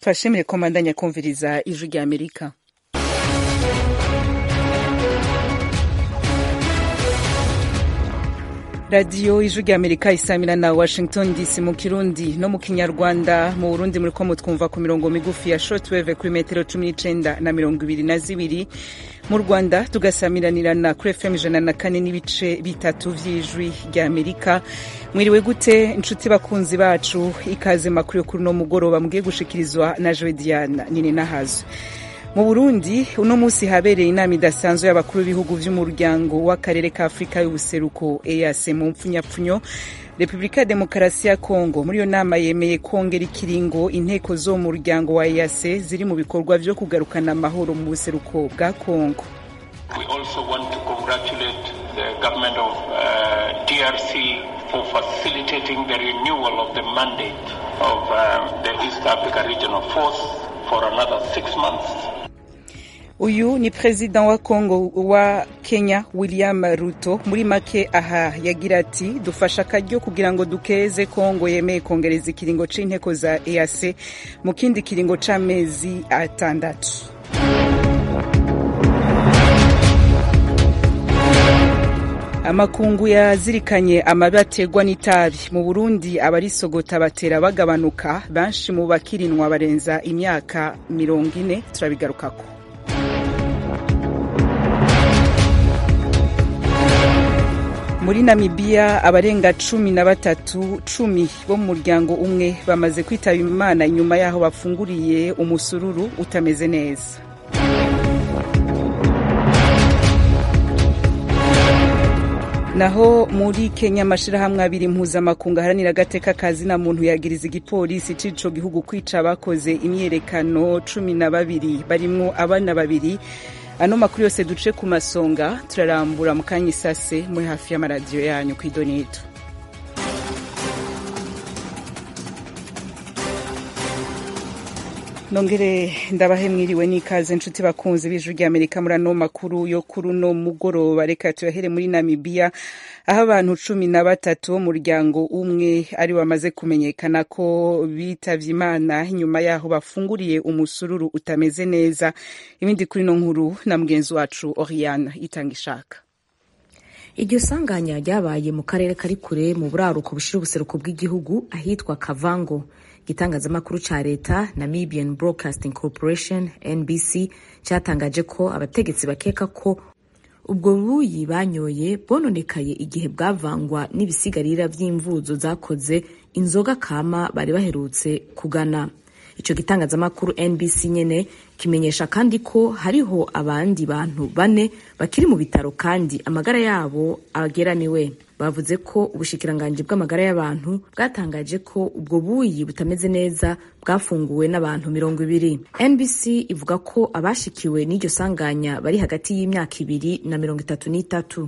twashimire ko mbandanya kumviriza ijwi rya amerika radiyo ijwi rya amerika isamira na washington dc mu kirundi no mu kinyarwanda mu burundi muri ko mutwumva ku mirongo migufi ya shortwave kuri metero cumi n'icenda na mirongo ibiri na zibiri mu rwanda tugasamiranirana kuri fm ijana na kane n'ibice bitatu vy'ijwi rya amerika mwiriwe gute inshuti bakunzi bacu ikaze makuru yo kuri uno mugoroba mugiye gushikirizwa na joe diana nini nahazwe mu burundi uno munsi habereye inama idasanzwe y'abakuru b'ibihugu vy'umuryango w'akarere ka afurika y'ubuseruko eas mu mpfunyapfunyo repubulika ya demokarasi ya kongo muri iyo nama yemeye kongera ikiringo inteko zo mu muryango wa eas ziri mu bikorwa vyo kugarukana amahoro mu buseruko bwa kongo We also want to congratulate the government of uh, DRC for facilitating the renewal of the mandate of um, the East Africa Regional Force for another six months. uyu ni perezida wa kongo wa kenya william ruto muri make aha yagira ati dufasha akaryo kugira ngo dukeze kongo yemeye kongereza ikiringo c'inteko za eac mu kindi kiringo c'amezi atandatu amakungu yazirikanye amabi aterwa n'itabi mu burundi abarisogota batera bagabanuka benshi mu bakirinwa barenza imyaka mirongo ine turabigarukako muri namibiya abarenga cumi na batatu cumi bo mu muryango umwe bamaze kwitaba imana inyuma y'aho bafunguriye umusururu utameze neza naho muri kenya amashirahamwe abiri mpuzamakungu aharanira agateka kazi na muntu yagiriza igipolisi c'ico gihugu kwica abakoze imyerekano cumi na babiri barimwo abana babiri ano makuru yose duce ku masonga turarambura mu kanya isase muri hafi y'amaradiyo yanyu ku idonito nongere ndabahe mwiriwe n'ikaze nshuti bakunzi b'ijwi rya amerika muri ano makuru yo kuri uno mugoroba reka tuyahere muri namibiya aho abantu cumi na batatu b'umuryango umwe ari bamaze kumenyekana ko bitavye imana nyuma yaho bafunguriye umusururu utameze neza ibindi kuri no nkuru na mugenzi wacu oriane itanga ishaka iryo sanganya ryabaye mu karere kari kure mu buraruko bushira ubuseruko bw'igihugu ahitwa kavango igitangazamakuru ca leta namibian broadcasting corporation nbc cyatangaje ko abategetsi bakeka ko ubwo buyi banyoye bononekaye igihe bwavangwa n'ibisigarira vy'imvuzo zakoze inzoga kama bari baherutse kugana ico gitangazamakuru nbc nyene kimenyesha kandi ko hariho abandi bantu bane bakiri mu bitaro kandi amagara yabo ageramiwe bavuze ko ubushikiranganji bw'amagara y'abantu bwatangaje ko ubwo buyi butameze neza bwafunguwe n'abantu mirongo ibiri nbc ivuga ko abashikiwe n'iryo sanganya bari hagati y'imyaka ibiri na mirongo itatu n'itatu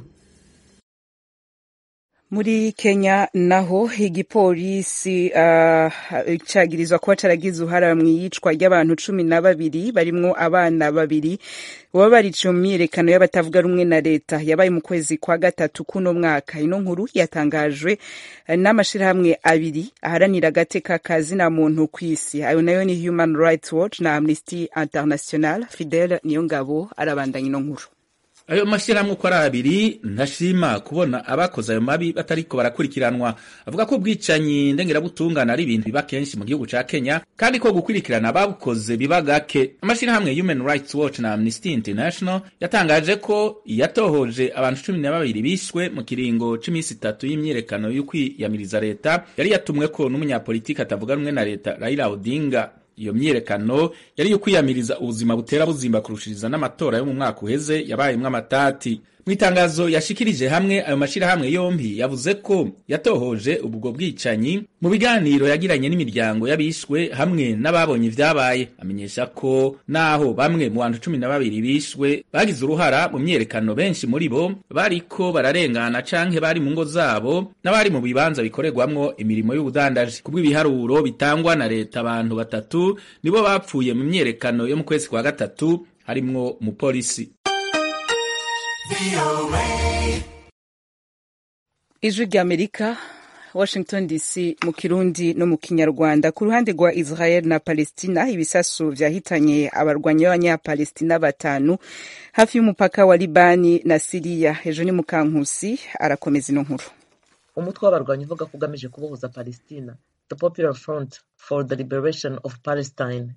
muri kenya naho igipolisi uh, cagirizwa kuba caragize uruhara mw'iyicwa ry'abantu cumi na babiri barimwo abana babiri baba bariciye mu myiyerekano y'abatavuga rumwe na leta yabaye mu kwezi kwa gatatu kuno mwaka ino nkuru yatangajwe n'amashirahamwe abiri aharanira agateka ka zina muntu kw'isi ayo nayo ni human rights watch na amnesty international fidel niyo ngabo arabandanya ino nkuru ayo mashyirahamwe uko ari abiri ntashima kubona abakoze ayo mabi batariko barakurikiranwa avuga ko ubwicanyi ndengerabutungane ari ibintu biba kenshi mu gihugu ca kenya kandi ko gukurikirana ababukoze biba gake amashyirahamwe human rights watch na amnesty international yatangaje ko yatohoje abantu cumi na babiri bishwe mu kiringo c'imisi itatu y'imyiyerekano y'ukwiyamiriza leta yari yatumweko n'umunyapolitiki atavuga rumwe na leta raila odinga iyo myiyerekano yari yo kwiyamiriza ubuzima butera buzimba kurushiriza n'amatora yo mu mwaka uheze yabayemwo amatati mu itangazo yashikirije hamwe ayo mashirahamwe yompi yavuze ko yatohoje ubwo bwicanyi mu biganiro yagiranye n'imiryango y'abishwe hamwe n'ababonye ivyabaye amenyesha ko naho bamwe mu bantu cumi na babiri bishwe bagize uruhara mu myiyerekano benshi muri bo bariko bararengana canke bari mu ngo zabo n'abari mu bibanza bikorerwamwo imirimo y'ubudandaji kubw'ibiharuro bitangwa na leta abantu batatu nibo bapfuye mu myiyerekano yo mu kwezi kwa gatatu harimwo umupolisi ijwi ry'amerika washington dc mu kirundi no mu kinyarwanda ku ruhande rwa israel na palestina ibisasu vyahitanye abarwanyi b'abanyapalestina batanu hafi y'umupaka wa libani na siriya ejo ni mukankusi arakomeza ino nkuru umutwe w'abarwanyi uvuga ko ugamije kubohoza palestina the popular front for the liberation of palestine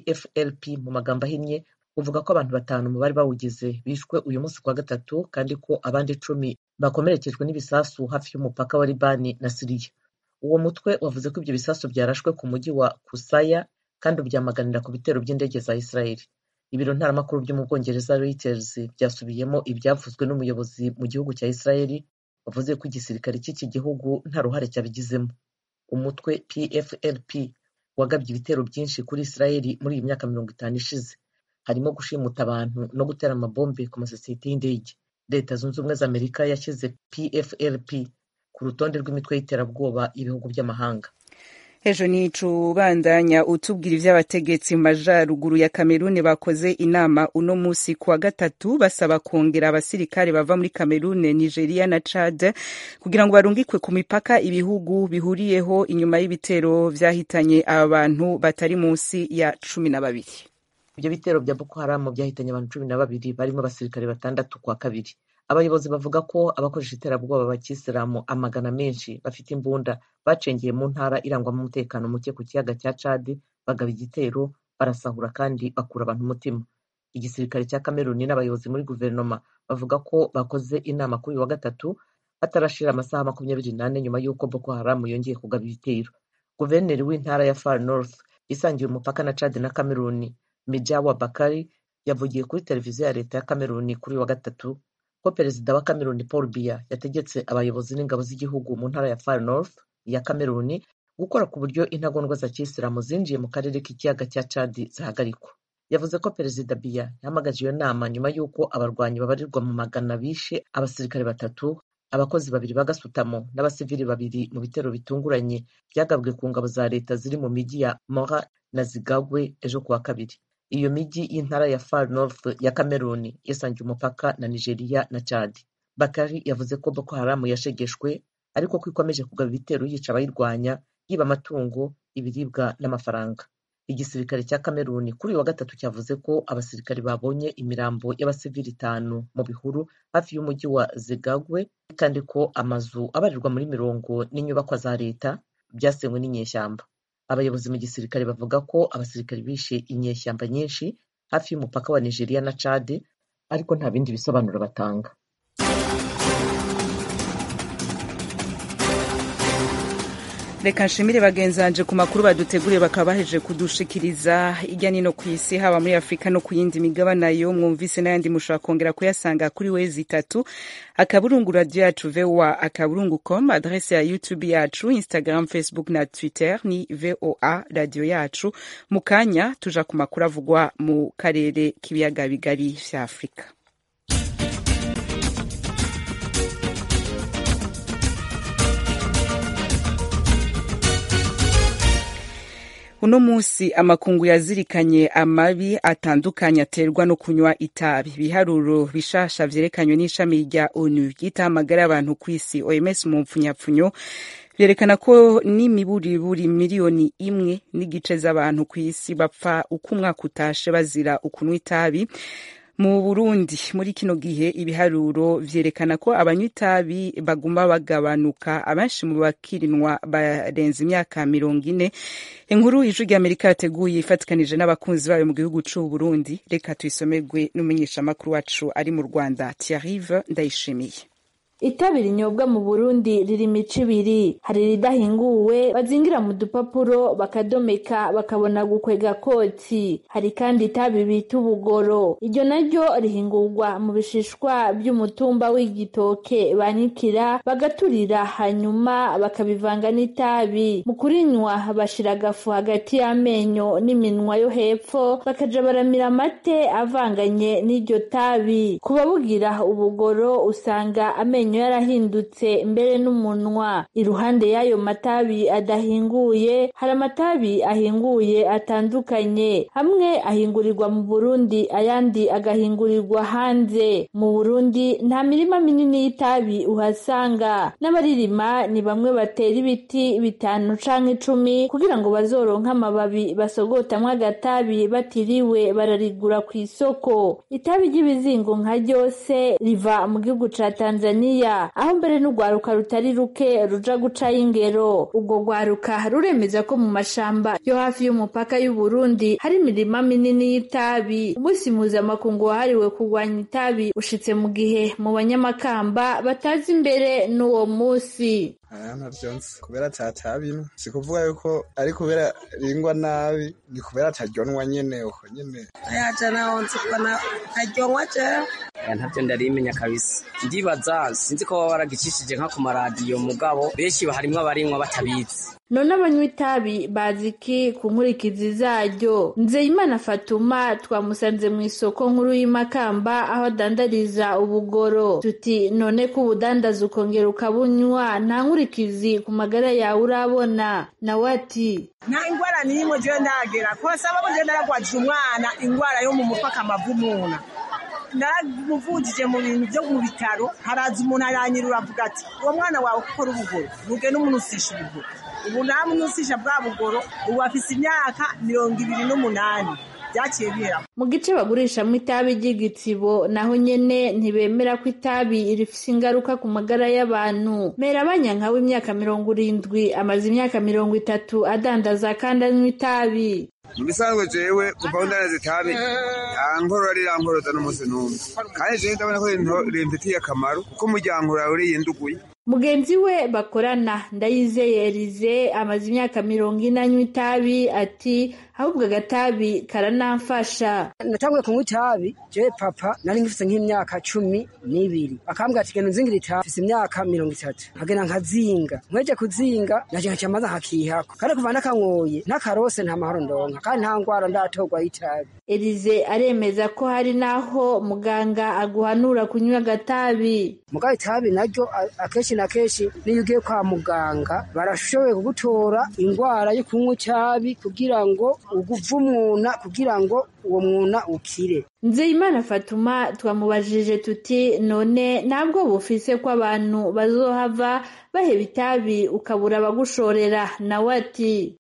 pflp mu magambo ahinnye uvuga ko abantu batanu mu bari bawugize bishwe uyu munsi kuwa gatatu kandi ko abandi icumi bakomerekejwe n'ibisasu hafi y'umupaka wa libani na siriya uwo mutwe wavuze ko ibyo bisasu byarashwe ku mujyi wa kusaya kandi ubyamaganira ku bitero by'indege za israeli ibiro ntaramakuru byo mu bwongereza reuters byasubiyemo ibyavuzwe n'umuyobozi mu gihugu cya israeli wavuze ko igisirikare cy'iki gihugu nta ruhare cyabigizemo umutwe pflp wagabye ibitero byinshi kuri israeli muri iyi myaka mirongo itanu ishize harimo gushimuta abantu no gutera amabombe ku masosiyete y'indege leta zunze ubumwe za amerika yashyize pflp ku rutonde rw'imitwe y'iterabwoba y'ibihugu by'amahanga ejo nicu ubandanya utubwira ivy'abategetsi mu majaruguru ya kameruni bakoze inama uno musi kuwa gatatu basaba kongera abasirikare bava muri kamerune nigeria na chad kugira ngo barungikwe ku mipaka ibihugu bihuriyeho inyuma y'ibitero vyahitanye aba bantu batari munsi ya cumi na babiri ibyo bitero bya boko haramu byahitanye abantu cumi na babiri barimo abasirikare batandatu kwa kabiri abayobozi bavuga ko abakoresha iterabwoba bakisilamu amagana menshi bafite imbunda bacengeye mu ntara irangwamo umutekano muke ku kiyaga cya cadi bagaba igitero barasahura kandi bakura abantu umutima igisirikare cya kameruni n'abayobozi muri guverinoma bavuga ko bakoze inama kuri uyu wa gatatu hatarashira amasaha makumyabiri n'ane nyuma y'uko boko haramu yongeye kugaba ibitero guverineri w'intara ya far north isangiye umupaka na cadi na kameruni mijawa bakari yavugiye kuri televiziyo ya leta ya kameruni kuri uyu wa gatatu ko perezida wa kameruni paul biya yategetse abayobozi n'ingabo z'igihugu mu ntara ya far north ya kameruni gukora ku buryo intagondwa za kisilamu zinjiye mu karere k'ikiyaga cya cadi zihagarikwa yavuze ko perezida biya yahamagaje iyo nama nyuma y'uko abarwanyi babarirwa mu magana bishe abasirikare batatu abakozi babiri b'agasutamo n'abasivili babiri mu bitero bitunguranye byagabwe ku ngabo za leta ziri mu mijyi ya mora na zigagwe ejo kuwa kabiri iyo mijyi y'intara ya far north ya kameruni yasangiye umupaka na nigeria na chad bakari yavuze ko boko haramu yashegeshwe ariko ko ikomeje kugaba ibitero yica abayirwanya yiba amatungo ibiribwa n'amafaranga igisirikare cya kameruni kuri uyu wa gatatu cyavuze ko abasirikari babonye imirambo y'abasivili itanu mu bihuru hafi y'umujyi wa zigagwe kandi ko amazu abarirwa muri mirongo n'inyubakwa za leta byasenywe n'inyeshyamba abayobozi mu gisirikare bavuga ko abasirikari bishe inyeshyamba nyinshi hafi y'umupaka wa nigeria na chad ariko nta bindi bisobanuro batanga reka nshimire bagenzi banje ku makuru baduteguriye bakaba baheje kudushikiriza hirya nino ku isi haba muri afurika no ku yindi migabane yo mwumvise n'ayandi mushobora kongera kuyasanga kuri wezi itatu akaburungu radiyo yacu voa akaburungu com adrese ya youtube yacu instagram facebook na twitter ni voa radiyo yacu mu kanya tuja ku makuru avugwa mu karere k'ibiyaga bigari vya afurika uno munsi amakungu yazirikanye amabi atandukanye aterwa no kunywa itabi ibiharuro bishasha vyerekanywe n'ishami rya onu ryitaho amagara y'abantu ku isi oms mu mpfunyapfunyo vyerekana ko n'imiburiburi miliyoni imwe n'igice z'abantu ku isi bapfa uko umwaka utashe bazira ukunywa itabi mu burundi muri kino gihe ibiharuro vyerekana ko abanywa itabi baguma bagabanuka abenshi mu bakirinwa barenze imyaka mirongo ine inkuru ijwi ry'amerika yateguye ifatikanije n'abakunzi bayo mu gihugu c'u burundi reka tuyisomerwe n'umumenyeshamakuru wacu ari mu rwanda tiarive ndayishimiye itabi rinyobwa mu burundi riri imico ibiri hari iridahinguwe bazingira mu dupapuro bakadomeka bakabona gukwega kotsi hari kandi itabi bita ubugoro iryo naryo rihingurwa mu bishishwa by'umutumba w'igitoke banikira bagaturira hanyuma bakabivanga n'itabi mu kurinywa bashira agafu hagati y'amenyo n'iminwa yo hepfo bakaja baramira amate avanganye n'iryo tabi ku babugira ubugoro usanga amenyo amenyo yarahindutse mbere n'umunwa iruhande y'ayo matabi adahinguye hari amatabi ahinguye atandukanye hamwe ahingurirwa mu burundi ayandi agahingurirwa hanze mu burundi nta mirima minini y'itabi uhasanga n'abaririma ni bamwe batera ibiti bitanu canke icumi kugira ngo bazoronke amababi basogotamwo agatabi batiriwe bararigura ku isoko itabi ry'ibizingo nka ryose riva mu gihugu ca tanzaniya aho mbere n'urwaruka rutari ruke ruja gucayo ingero urwo rwaruka ruremeza ko mu mashamba yo hafi y'umupaka y'uburundi hari imirima minini y'itabi umunsi mpuzamakungu wahariwe kurwanya itabi ushitse mu gihe mu banyamakamba batazi imbere n'uwo munsi aya ntavyo nzi kubera tatabino si kuvuga yuko ari kubera ringwa nabi ni kubera ataryonwa nyene uko nyene ayaja naho nzi kubona aryonwa jewe aya ntavyo ndarimenya kabisa ndibaza sinzi ko baba baragicishije nka ku maradiyo mugabo benshi harimwo abarimwa batabizi none abanywa itabi bazi iki ku nkurikizi zaryo nzeyimana fatuma twamusanze mu isoko nkuru y'imakamba aho adandariza ubugoro tuti none ko ubudandaza ukongera ukabunywa nta nkurikizi ku magara yawe urabona nawe ati nta ingwara n'imwe jewe ndagera kose aba muje naragwajije umwana ingwara yo mu mupaka amavumuna naramuvujije mu bintu byo mu bitaro haraza umuntu aranyirura avuga ati uwo mwana wawe ukora ubugoro buge n'umunusisha ubugoro ubu namunusisha bwa bugoro ubu afise imyaka mirongo ibiri n'umunani byaciye bihera mu gice bagurishamo itabi ry'igitsibo naho nyene ntibemera ko itabi rifise ingaruka ku magara y'abantu mera abanyanka w'imyaka mirongo irindwi amaze imyaka mirongo itatu adandaza kandi anywa itabi mu bisanzwe jewe kuva ndanaza itabi yankorora rirankoroza n'umunsi n'umwe kandi jewe ndabona ko rimfitiye akamaro kuko umuryango urawe uriyenduguye mugenzi we bakorana ndayizeye erize amaze imyaka mirongo ine anywa itabi ati ahubwo agatabi karanamfasha natanguye kunywa itabi jewe papa nari ngifise nk'imyaka cumi n'ibiri akambwira ati genda unzingira itabi mfise imyaka mirongo itatu nkagenda nkazinga nkweje kuzinga naje nkaca maza nkakihako kandi kuva nakanyoye ntakarose nta mahoro ndonka kandi nta ngwara ndatorwa y'itabi erize aremeza ko hari n'aho muganga aguhanura kunywa agatabi mugabo itabi naryo akenshi na kenshi niyo ugiye kwa muganga barashoboye kugutora ingwara yo kunywa itabi kugira ngo uguvumuna kugira ngo uwo mwuna ukire nzeyimana fatuma twamubajije tuti none ntabwo bufise ko abantu bazohava baheba itabi ukabura abagushorera nawe ati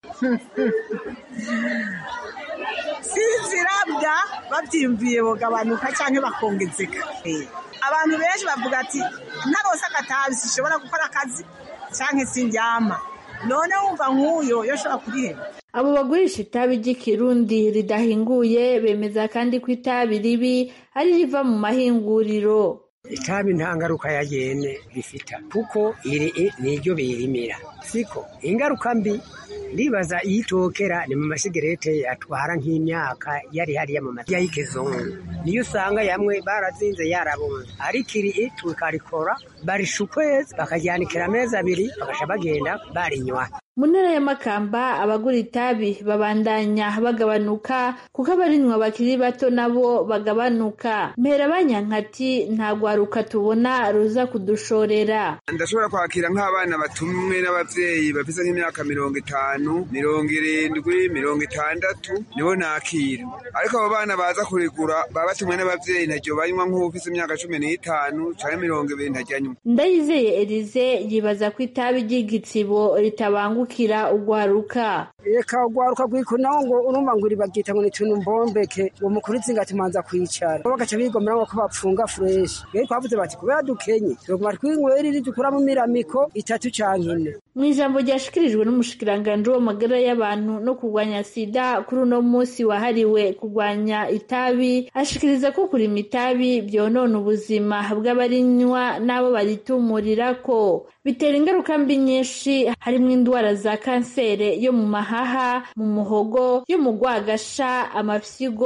sinzirabwa babyiyumviye bugabanuka cyangwa bakongezeka abantu benshi bavuga ati ntarose agatabi sishobora gukora akazi cyangwa sindyama none wumva nk'uyo yo ashobora kuriheba abo bagurisha itabi ry'ikirundi ridahinguye bemeza kandi ko itabi ribi ari riva mu mahinguriro itabi nta ngaruka ya yene rifita kuko iri niryo birimira siko ingaruka mbi ndibaza iyitokera ni mu masigarete atwara nk'imyaka yari hariya mu matiya y'ikizungu niyo usanga yamwe barazinze yarabunze ariko iri tukarikora barisha ukwezi bakajyanikira amezi abiri bagasha bagenda barinywa mu ntara y'amakamba abagura itabi babandanya bagabanuka kuko abarinywa bakiri bato nabo bagabanuka mpera abanyankati nta rwaruka tubona ruza kudushorera ndashobora kwakira nk'abana batumwe n'abavyeyi bafise nk'imyaka mirongo itanu mirongo irindwi mirongo itandatu nibo nakira ariko abo bana baza kurigura baba batumwe n'abavyeyi ntaryo banywa nk'uwufise imyaka cumi n'itanu canke mirongo ibiri ntaryo ndayizeye erize yibaza ko itabi ry'igitsibo ritabangukira ugwaruka reka ugwaruka rwiko nawo ngo urumva ngo uribagita ngo nituntu mbombeke ngo mukuru itsinga tumanza kwicara bagaca bigomera ngo ko bapfunga fureshi rero twavuze bati kubera dukenye tuguma twinywera iri dukura mu miramiko itatu canke ine mu ijambo ryashikirijwe n'umushikiranganji w'amagara y'abantu no kurwanya sida kuri uno munsi wahariwe kurwanya itabi ashikiriza ko kurima itabi byonona ubuzima bw'abarinywa n'abo baritumirirako bitera ingaruka mbi nyinshi harimo indwara za kansere yo mu mahaha mu muhogo yo mu rwagasha amafyigo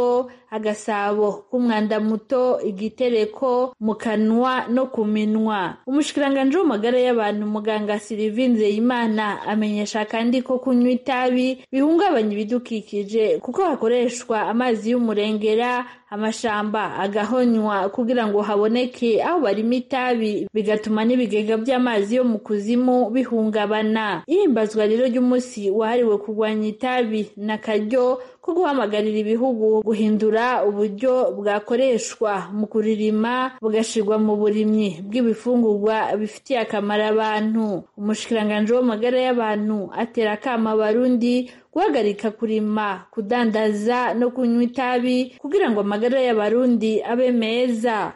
agasabo k'umwanda muto igitereko mu kanwa no ku minwa umushikiranganji w'amagara y'abantu muganga Sylvie Nzeyimana amenyesha kandi ko kunywa itabi bihungabanya ibidukikije kuko hakoreshwa amazi y'umurengera amashamba agahonywa kugira ngo haboneke aho barima itabi bigatuma n'ibigega by'amazi yo mu kuzimu bihungabana ihimbazwa rero ry'umunsi wahariwe kurwanya itabi n'akaryo ko guhamagarira ibihugu guhindura uburyo bwakoreshwa mu kuririma bugashirwa mu burimyi bw'ibifungurwa bifitiye akamaro abantu umushikiranganji w'amagara y'abantu atera akama abarundi guhagarika kurima kudandaza no kunywa itabi kugira ngo amagara y'abarundi abe meza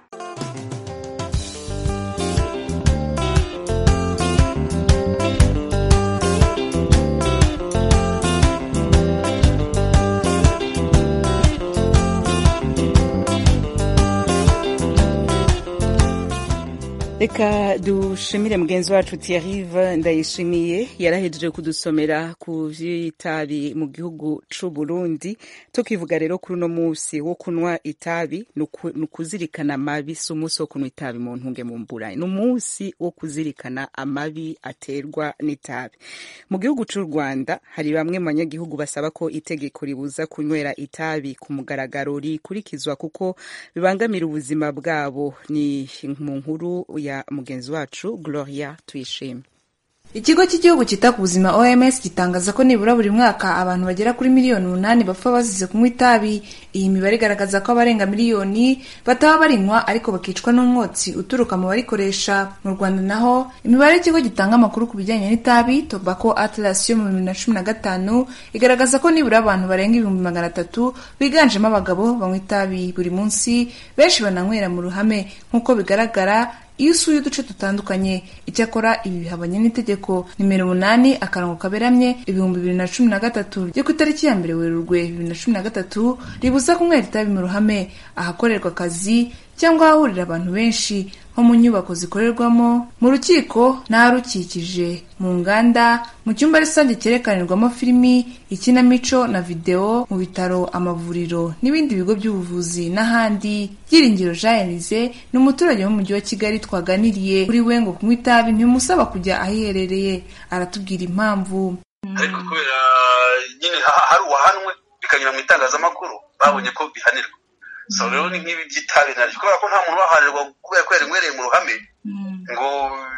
reka dushimire mugenzi wacu Thierry ndayishimiye yarahejeje kudusomera ku vy'itabi mu gihugu c'u Burundi tukivuga rero kuri uno musi wo kunwa itabi ni ukuzirikana amabi si umunsi wo kunwa itabi mu ntunge mu mbura ni umunsi wo kuzirikana amabi aterwa n'itabi mu gihugu c'u Rwanda hari bamwe mu banyagihugu basaba ko itegeko ribuza kunywera itabi ku mugaragaro rikurikizwa kuko bibangamira ubuzima bwabo ni mu nkuru ya mugenzi wacu Gloria Tuyishime ikigo cy'igihugu cyita ku buzima oms gitangaza ko nibura buri mwaka abantu bagera kuri miliyoni umunani bapfa bazize kunywa itabi iyi mibare igaragaza ko abarenga miliyoni bataba barinywa ariko bakicwa n'umwotsi uturuka mu barikoresha mu rwanda naho imibare y'ikigo gitanga amakuru ku bijyanye n'itabi tobacco atlas yo mu bibiri na cumi na gatanu igaragaza ko nibura abantu barenga ibihumbi magana atatu biganjemo abagabo banywa itabi buri munsi benshi bananywera mu ruhame nk'uko bigaragara iyo usuye uduce dutandukanye icyakora ibi bihabanye n'itegeko nimero umunani akarongo kaberamye ibihumbi bibiri na cumi na gatatu ryo ku itariki ya mbere werurwe bibiri na cumi na gatatu ribuza kunywera itabi mu ruhame ahakorerwa akazi cyangwa ahahurira abantu benshi nko mu nyubako zikorerwamo mu rukiko n'aharukikije mu nganda mu cyumba rusange cyerekanirwamo filimi ikinamico na videwo mu bitaro amavuriro n'ibindi bigo by'ubuvuzi n'ahandi byiringiro jean elize ni umuturage w'umujyi wa kigali twaganiriye kuri we ngo kunywa itabi ntibimusaba kujya ahiherereye aratubwira impamvu ariko kubera nyine hari uwahanwe bikanyura mu itangazamakuru babonye ko bihanirwa so rero ni nk'ibi by'itabi naryo kubera ko nta muntu ubahanirwa kubera ko yarinywereye mu ruhame ngo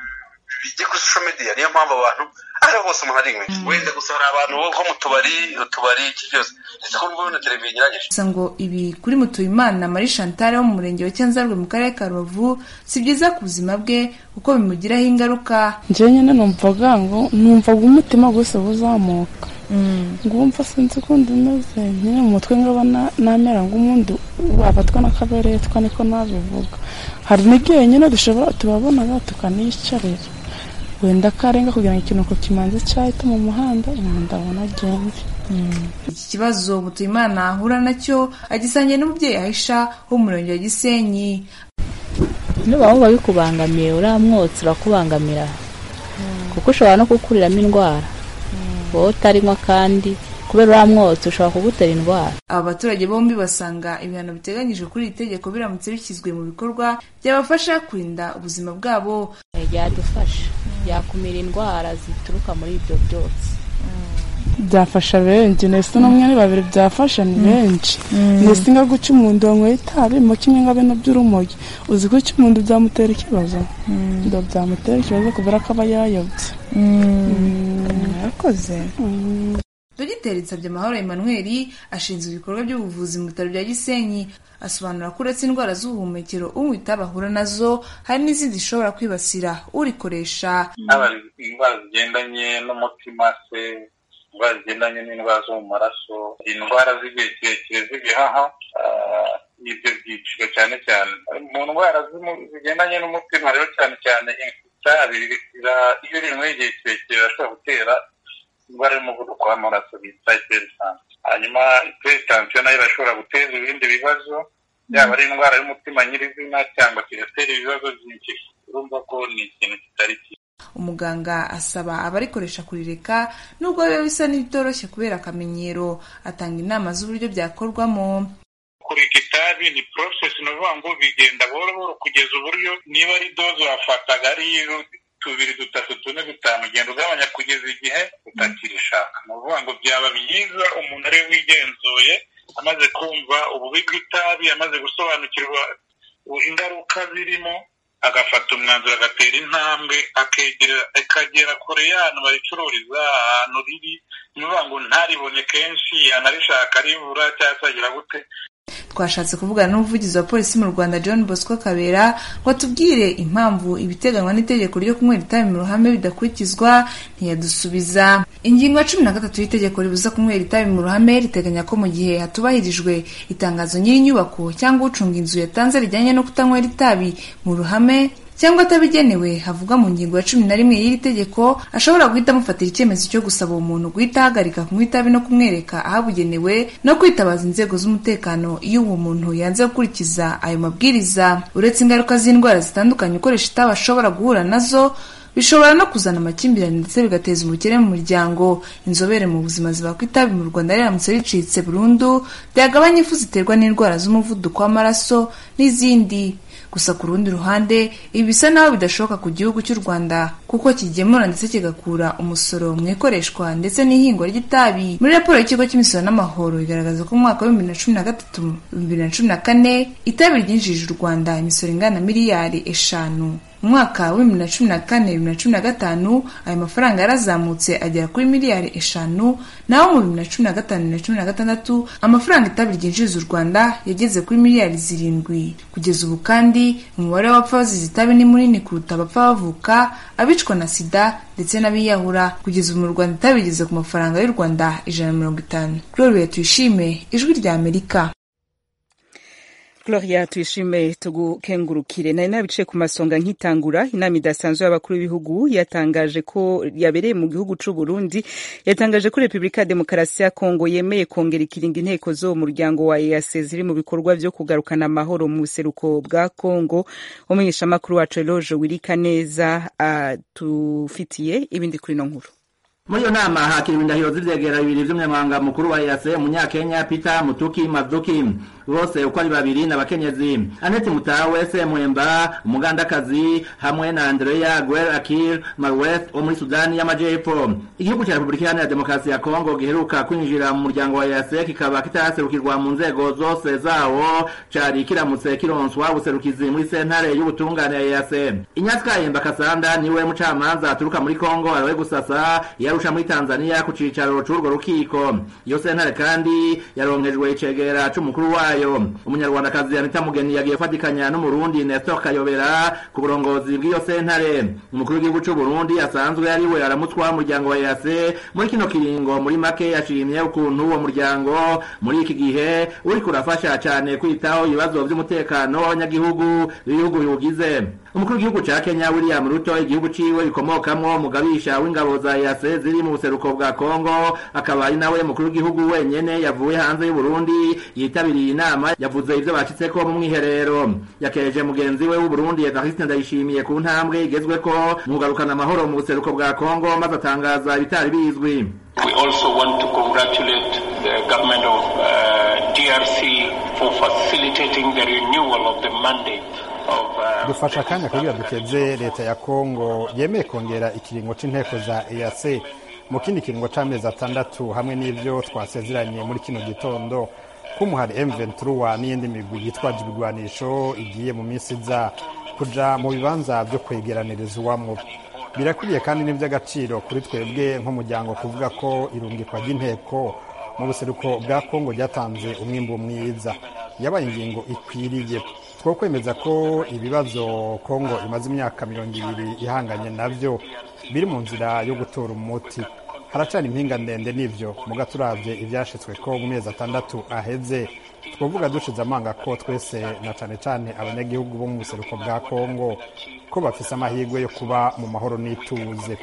bijye kuri social media niyo mpamvu abantu ariho hose umuntu ari wenda gusa hari abantu bo mu tubari utubari iki byose ndetse ko n'ubu na televiziyo inyuranyije gusa ngo ibi kuri mutuyimana marie chantal wo mu murenge wa cyanzarwe mu karere ka rubavu si byiza ku buzima bwe kuko bimugiraho ingaruka njyewe nyine numvaga ngo numvaga umutima gusa uzamuka ngumva sinzi ukundi umeze nyine mu mutwe ngaba namera nk'umundi wafatwa n'akaberetwa niko nabivuga hari n'igihe nyine dushobora tubabonaga tukaniyicarira wenda karenga kugira ngo ikinuko kimanze cyahita mu muhanda umuntu ndabona agende iki kibazo mutuyimana ahura nacyo agisangiye n'umubyeyi ahisha wo mu murenge wa gisenyi nuba wumva bikubangamiye uriya mwotsi urakubangamira kuko ushobora no kukuriramo indwara wowe utarinywa kandi kubera uriya mwotsi ushobora kugutera indwara aba baturage bombi basanga ibihano biteganyijwe kuri iri tegeko biramutse bishyizwe mu bikorwa byabafasha kurinda ubuzima bwabo byadufasha byakumira indwara zituruka muri ibyo byose byafasha benshi ndetse n'umwe ni babiri byafasha ni benshi ndetse nga guca umuntu wanyweye itabi mu kimwe nga bino by'urumogi uzi guca umuntu byamutera ikibazo ndo byamutera ikibazo kubera ko aba yayobye murakoze dogiteri nsabye amahoro emmanuel ashinzwe ibikorwa by'ubuvuzi mu bitaro bya gisenyi asobanura ko uretse indwara z'ubuhumekero unywa itabi ahura nazo hari n'izindi zishobora kwibasira urikoresha haba indwara zigendanye n'umutima se indwara zigendanye n'indwara zo mu maraso indwara z'igihe kirekire z'ibihaha ibyo byiciro cyane cyane mu ndwara zigendanye n'umutima rero cyane cyane itabi iyo rinyweye igihe kirekire birashobora gutera indwara y'umuvuduko w'amaraso bita iperitansiyo hanyuma iperitansiyo nayo irashobora guteza ibindi bibazo yaba ari indwara y'umutima nyirizina cyangwa kigatera ibibazo byinshi urumva ko ni ikintu kitari cyiza umuganga asaba abarikoresha kurireka nubwo biba bisa n'ibitoroshye kubera akamenyero atanga inama z'uburyo byakorwamo kureka itabi ni process ni ukuvuga ngo bigenda buhoro buhoro kugeza uburyo niba ari doze wafataga ari tubiri dutatu tune dutanu ugenda ugabanya kugeza igihe utakirishaka ni ukuvuga ngo byaba byiza umuntu ariwe wigenzuye amaze kumva ububi bw'itabi amaze gusobanukirwa ingaruka zirimo agafata umwanzuro agatera intambwe akagera kure y'ahantu baricururiza ahantu riri ni ukuvuga ngo ntaribone kenshi yanarishaka ribura cyangwa se agira gute twashatse kuvugana n'umuvugizi wa polisi mu rwanda john bosco kabera ngo atubwire impamvu ibiteganywa n'itegeko ryo kunywera itabi mu ruhame bidakurikizwa ntiyadusubiza ingingo ya cumi na gatatu y'itegeko ribuza kunywera itabi mu ruhame riteganya ko mu gihe hatubahirijwe itangazo nyir'inyubako cyangwa ucunga inzu yatanze rijyanye no kutanywera itabi mu ruhame cyangwa atabigenewe havugwa mu ngingo ya cumi na rimwe y'iri tegeko ashobora guhita amufatira icyemezo cyo gusaba uwo muntu guhita ahagarika kunywa itabi no kumwereka ahabugenewe no kwitabaza inzego z'umutekano iyo uwo muntu yanze gukurikiza ayo mabwiriza uretse ingaruka z'indwara zitandukanye ukoresha itabi ashobora guhura nazo bishobora no kuzana amakimbirane ndetse bigateza ubukene mu muryango inzobere mu buzima zivuga ko itabi mu rwanda riramutse ricitse burundu byagabanya ifu ziterwa n'indwara z'umuvuduko w'amaraso n'izindi gusa ku rundi ruhande ibi bisa naho bidashoboka ku gihugu cy'u rwanda kuko kigemura ndetse kigakura umusoro mu ikoreshwa ndetse n'ihingwa ry'itabi muri raporo y'ikigo cy'imisoro n'amahoro igaragaza ko mu mwaka wa bibiri na cumi na gatatu bibiri na cumi na kane itabi ryinjije u rwanda imisoro ingana na miliyari eshanu mu mwaka wa bibiri na cumi na kane bibiri na cumi na gatanu ayo mafaranga yarazamutse agera kuri miliyari eshanu naho mu bibiri na cumi na gatanu bibiri na cumi na gatandatu amafaranga itabi ryinjiriza u rwanda yageze kuri miliyari zirindwi kugeza ubu kandi umubare w'abapfa bazize itabi ni munini kuruta abapfa bavuka abicwa na sida ndetse n'abiyahura kugeza ubu mu rwanda itabi rigeze ku mafaranga y'u rwanda ijana na mirongo itanu gloria tuyishime ijwi rya amerika Gloria tuyishime tugukengurukire nari nabicaye ku masonga nkitangura inama idasanzwe y'abakuru b'ibihugu yatangaje ko yabereye mu gihugu c'u Burundi yatangaje ko Republika ya Demokarasi ya Kongo yemeye kongera ikiringa inteko zo mu muryango wa EAC ziri mu bikorwa vyo kugarukana amahoro mu buseruko bwa Kongo umumenyesha makuru wacu Eloge Wirika neza atufitiye ibindi kuri no nkuru muri iyo nama hakiriwe indahiro z'ivyegera bibiri vy'umunyamabanga mukuru wa EAC umunyakenya Peter Mutuki Mazuki bose uko ari babiri n'abakenyezi Annette Mutawe Semwemba umugandakazi hamwe na Andrea Guer Akil Marweth wo muri Sudani y'Amajepfo igihugu cya Republika Iharanira Demokarasi ya Kongo giheruka kwinjira mu muryango wa EAC kikaba kitaraserukirwa mu nzego zose zawo cari kiramutse kironswa ubuserukizi muri sentare y'ubutungane ya EAC Inyatsi Kayemba Kasanda niwe mucamanza aturuka muri Kongo arawe gusasa yarusha muri Tanzania ku cicaro c'urwo rukiko iyo sentare kandi yaronkejwe icegera c'umukuru wayo umunyarwandakazi Anita Mugeni yagiye fatikanya n'umurundi Nestor Kayobera ku burongozi bw'iyo sentare umukuru w'igihugu c'u Burundi asanzwe ari we aramutswa umuryango wa EAC muri kino kiringo muri make yashimye ukuntu uwo muryango muri iki gihe uri kurafasha cyane kwitaho ibibazo by'umutekano w'abanyagihugu b'ibihugu biwugize umukuru w'igihugu ca Kenya William Ruto igihugu ciwe gikomokamwo mugabisha w'ingabo za EAC ziri mu buseruko bwa Kongo akaba ari nawe mukuru w'igihugu wenyene yavuye hanze y'u Burundi yitabiriye inama yavuze ivyo bacitseko mu mwiherero yakereje mugenzi we w'u Burundi Evariste Ndayishimiye ku ntambwe igezweko mu kugarukana amahoro mu buseruko bwa Kongo maze atangaza ibitari bizwi We also want to congratulate the government of uh, DRC for facilitating the renewal of the mandate dufasha akanya kugira dukeze leta ya kongo yemeye kongera ikiringo c'inteko za eac mu kindi kiringo c'amezi atandatu hamwe n'ivyo twasezeranye muri kino gitondo k'umuhari m23 n'iyindi migwi yitwaje ibigwanisho igiye mu minsi iza kuja mu bibanza vyo kwegeranirizwamwo birakwiye kandi n'ivy'agaciro kuri twebwe nk'umuryango kuvuga ko irungikwa ry'inteko mu buseruko bwa kongo ryatanze umwimbu mwiza yabaye ingingo ikwiriye two kwemeza ko ibibazo kongo imaze imyaka mirongo ibiri ihanganye navyo biri mu nzira yo gutora umuti haracana impinga ndende n'ivyo muga turavye ivyashitswe ko mu mezi atandatu aheze twovuga dushize amanga ko twese na cane cane abanyagihugu bo mu buseruko bwa kongo ko bafise amahirwe yo kuba mu mahoro n'ituze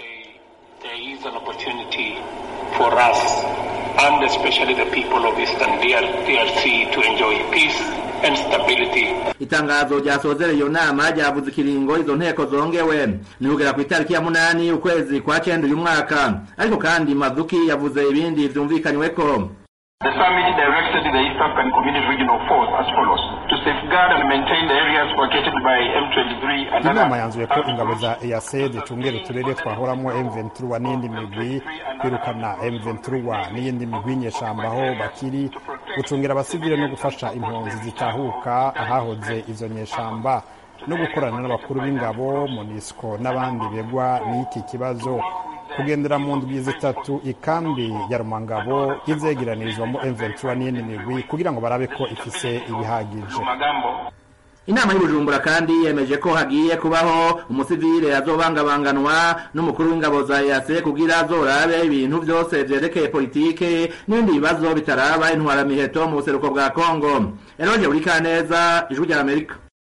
for us and especially the people of Eastern DRC to enjoy peace and stability. itangazo ryasozereye iyo nama ryavuze ikiringo izo nteko zongewe ni kugera ku itariki ya munani ukwezi kwa cenda uyu mwaka ariko kandi mazuki yavuze ibindi vyumvikanyweko The summit directed the East African Community Regional Force as follows to safeguard and maintain the areas vacated by M23 and inama yanzuye ko ingabo za EAC zicungera uturere twahoramo M23 n'iyindi migwi kwirukana M23 n'iyindi migwi nyeshamba aho bakiri gucungira abasivile no gufasha impunzi zitahuka ahahoze izo nyeshamba no gukorana n'abakuru b'ingabo MONUSCO n'abandi begwa n'iki kibazo kugendera mu ndwi zitatu ikambi ya rumangabo izegeranirizwamo M23 n'iyindi migwi kugira ngo barabe ko ifise ibihagije inama y'ubujumbura kandi yemeje ko hagiye kubaho umusivile azobangabanganwa n'umukuru w'ingabo za EAC kugira azorabe ibintu byose vyerekeye politike n'ibindi bibazo bitaraba intwaramiheto mu buseruko bwa Kongo Eroje Urikaneza ijwi rya Amerika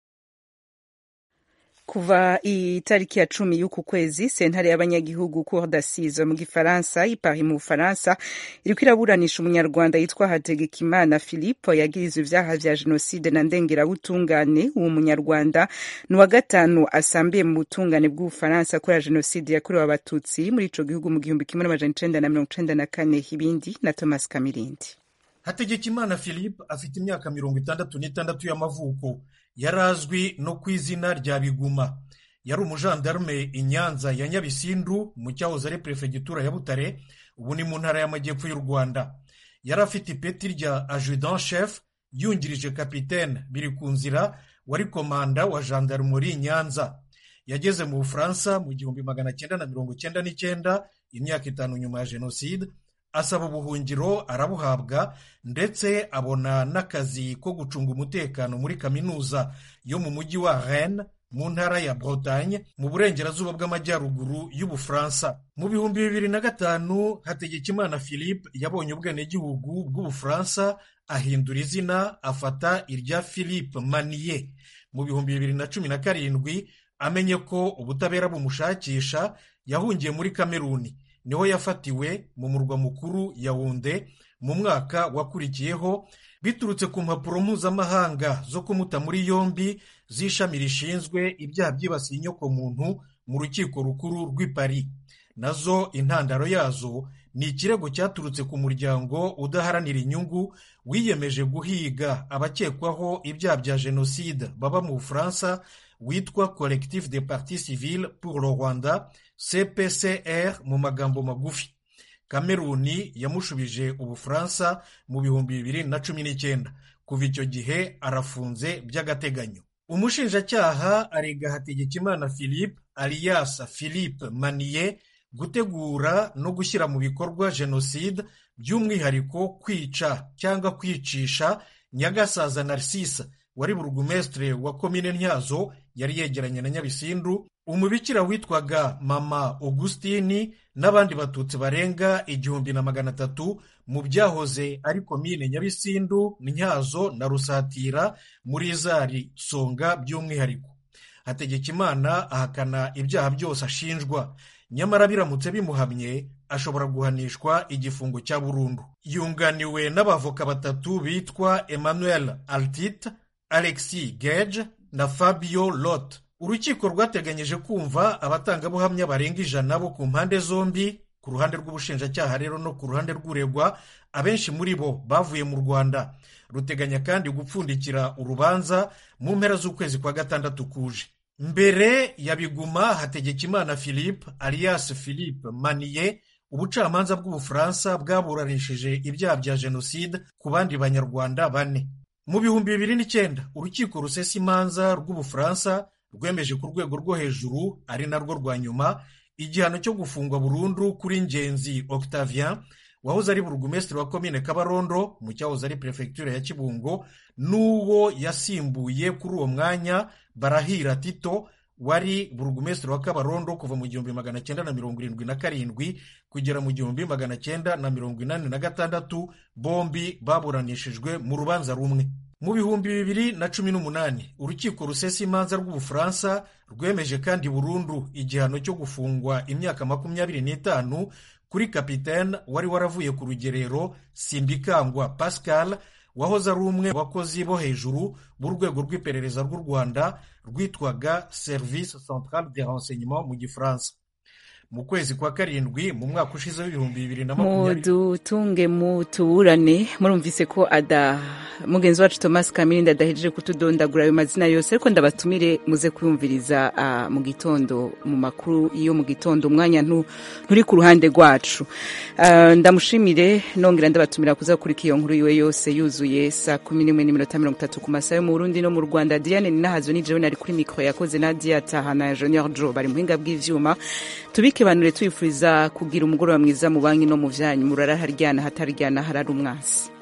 kuva itariki ya cumi y'uku kwezi sentare y'abanyagihugu cour d'assise mu gifaransa ipari mu bufaransa iriko iraburanisha umunyarwanda yitwa hategekimana philippe yagirizwa ivyaha vya jenoside na ndengerabutungane uwo munyarwanda ni wa gatanu asambiye mu butungane bw'ubufaransa kubera jenoside yakorewe abatutsi muri ico gihugu mu gihumbi kimwe n'amajana icenda na mirongo icenda na kane ibindi na thomas kamirindi hategekimana philippe afite imyaka mirongo itandatu n'itandatu y'amavuko yari azwi no ku izina rya biguma yari umujandarume i nyanza ya nyabisindu mu cyahoze ari perefegitura ya butare ubu ni mu ntara y'amajyepfo y'u rwanda yari afite ipeti rya ajudant chef yungirije kapitene biri ku nzira wari komanda wa jandarumuri nyanza yageze mu bufaransa mu gihumbi magana cyenda na mirongo cyenda n'icyenda imyaka itanu nyuma ya jenoside asaba ubuhungiro arabuhabwa ndetse abona n'akazi ko gucunga umutekano muri kaminuza yo mu mujyi wa Rennes mu ntara ya Bretagne mu burengerazuba bw'amajyaruguru y'Ubufaransa mu bihumbi bibiri na gatanu Hategekimana Philippe yabonye ubwenegihugu bw'Ubufaransa ahindura izina afata irya Philippe Manier mu bihumbi bibiri na cumi na karindwi amenye ko ubutabera bumushakisha yahungiye muri Kameruni niho yafatiwe mu murwa mukuru Yaounde mu mwaka wakurikiyeho biturutse ku mpapuro mpuzamahanga zo kumuta muri yombi z'ishami rishinzwe ibyaha byibasiye inyokomuntu mu rukiko rukuru rw'i Paris nazo intandaro yazo ni ikirego cyaturutse ku muryango udaharanira inyungu wiyemeje guhiga abakekwaho ibyaha bya jenoside baba mu bufaransa witwa collectif de parti civile pour le rwanda cpcr mu magambo magufi kameruni yamushubije ubufaransa mu bihumbi bibiri na cumi n'icyenda kuva icyo gihe arafunze by'agateganyo umushinjacyaha arega hategekimana philippe alias philippe maniye gutegura no gushyira mu bikorwa jenoside by'umwihariko kwica cyangwa kwicisha nyagasaza narcisse wari burugumesitire wa komine ntyazo yari yegeranye na nyabisindu umubikira witwaga mama augustini n'abandi batutsi barenga igihumbi na magana atatu mu byahoze ari komine nyabisindu ntyazo na rusatira muri zari songa by'umwihariko hategekimana ahakana ibyaha byose ashinjwa nyamara biramutse bimuhamye ashobora guhanishwa igifungo cya burundu yunganiwe n'abavoka batatu bitwa emmanuel altit alexis gage na fabio lot urukiko rwateganyije kumva abatangabuhamya barenga ijana bo ku mpande zombi ku ruhande rw'ubushinjacyaha rero no ku ruhande rw'uregwa abenshi muri bo bavuye mu rwanda ruteganya kandi gupfundikira urubanza mu mpera z'ukwezi kwa gatandatu kuje mbere ya biguma hategekimana philippe alias philippe maniye ubucamanza bw'ubufaransa bwaburanishije ibyaha bya jenoside ku bandi banyarwanda bane mu bihumbi bibiri n'icyenda urukiko rusesa imanza rw'ubufaransa rwemeje ku rwego rwo hejuru ari narwo rwa nyuma igihano cyo gufungwa burundu kuri ngenzi octavien wahoze ari burugumesitiri wa komine kabarondo mu cyahoze ari perefegitura ya kibungo n'uwo yasimbuye kuri uwo mwanya barahira tito wari burugumesitiri wa kabarondo kuva mu gihumbi magana cyenda na mirongo irindwi na karindwi kugera mu gihumbi magana cyenda na mirongo inani na gatandatu bombi baburanishijwe mu rubanza rumwe mu bihumbi bibiri na cumi n'umunani urukiko rusesa imanza rw'ubufaransa rwemeje kandi burundu igihano cyo gufungwa imyaka makumyabiri n'itanu kuri kapitene wari waravuye ku rugerero simbikangwa pascal wahoze ari umwe mu bakozi bo hejuru b'urwego rw'iperereza rw'u rwanda rwitwaga service centrale de renseignement mu gifaransa mu kwezi kwa karindwi mu mwaka ushize w'ibihumbi bibiri na makumyabiri mudutunge mutuburane murumvise ko ada mugenzi wacu thomas kamirindi adahejeje kutudondagura ayo mazina yose ariko ndabatumire muze kuyumviriza uh, mu gitondo mu makuru iyo mu gitondo umwanya nturi ku ruhande rwacu uh, ndamushimire nongera ndabatumira kuza kurika iyo nkuru yiwe yose yuzuye saa kumi n'imwe n'iminota mirongo itatu ku masaha yo mu burundi no mu rwanda diane ninahazo ni jewe nari kuri mikoro yakoze nadia tahana junior jo bari muhinga bw'ivyuma tubikebanure tuyifuriza kugira umugoroba mwiza mu banki no mu vyanyu murara haryana hataryana harari umwasi